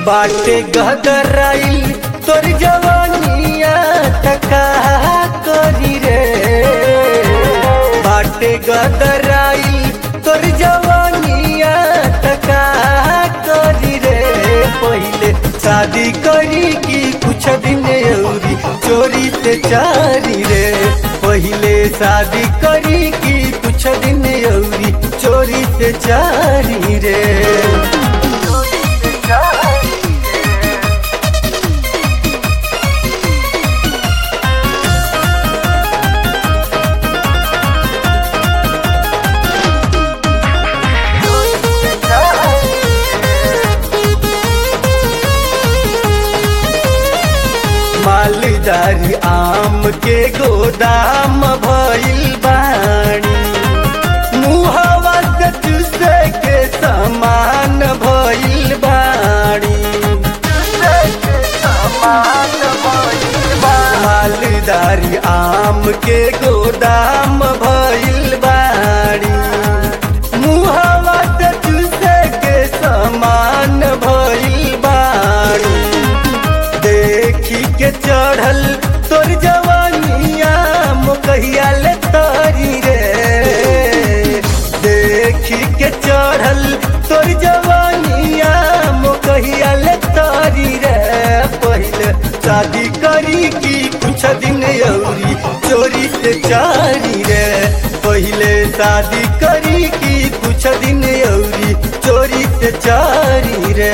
बाटे गदराइल तोर जवानिया टका करी रे बाटे गदराइल तोर जवानिया टका करी रे पहिले शादी करी की कुछ दिन औरी चोरी से चारी रे पहिले शादी करी की कुछ दिन औरी चोरी से चारी रे मालदारी आम के गोदाम भइल बाणी मुहवा से चूसे के समान भइल बाणी मालदारी आम के गोदाम भइल बाणी मुहवा से चूसे के समान भइल बाणी देखी के चढ़ल तोर जवानिया मुकहिया ले तारी रे देखी के चढ़ल तोर जवानिया मुकहिया ले तारी रे पहले शादी करी की कुछ दिन औरी चोरी से चारी रे पहले शादी करी की कुछ दिन औरी चोरी से चारी रे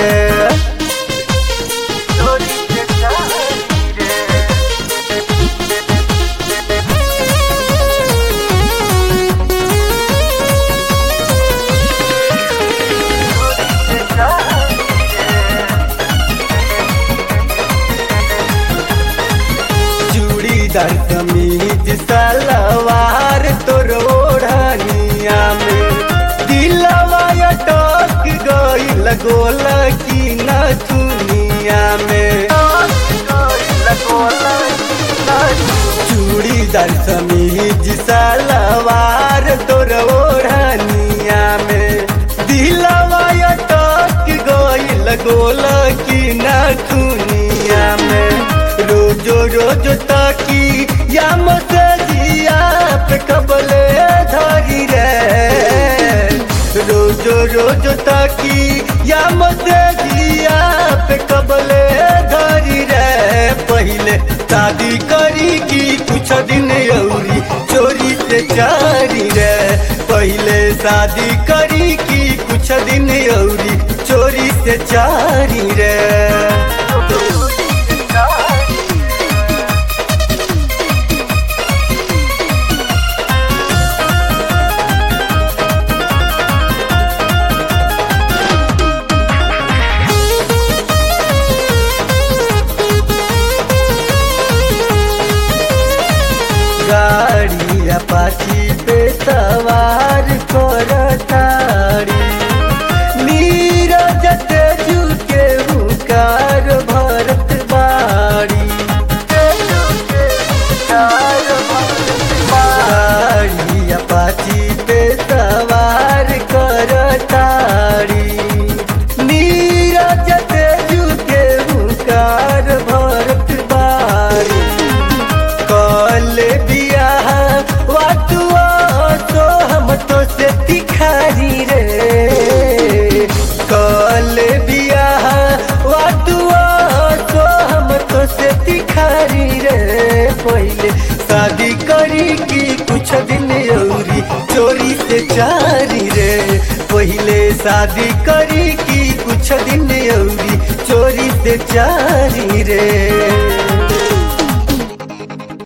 चूड़ीदार कमीज सलवार तोर ओढ़निया में दिलवा अटक गइल गोल की न दुनिया में चूड़ीदार कमीज सलवार तोर ओढ़निया में दिलवा अटक गइल गोल की न दुनिया में रोजो रोजो ताकी या मसजिया पे कबले धरी रे रोजो रोजो ताकी या मसजिया पे कबले धरी रे पहले शादी करी की कुछ दिन औरी चोरी से चारी रे पहले शादी करी की कुछ दिन औरी चोरी से चारी रे गाड़ी अपाची पे सवार कर तारी नीरज तेजू के हुकार भरत बाड़ी गाड़ी अपाची पे सवार कर तारी नीरज तेजू के हुकार भरत बाड़ी कल बियाह वाटुआ तो हम तो से तिखारी रे कल बियाह वाटुआ तो हम तो से तिखारी रे पहले शादी करी की कुछ दिन औरी चोरी से चारी रे पहले शादी करी की कुछ दिन औरी चोरी से चारी रे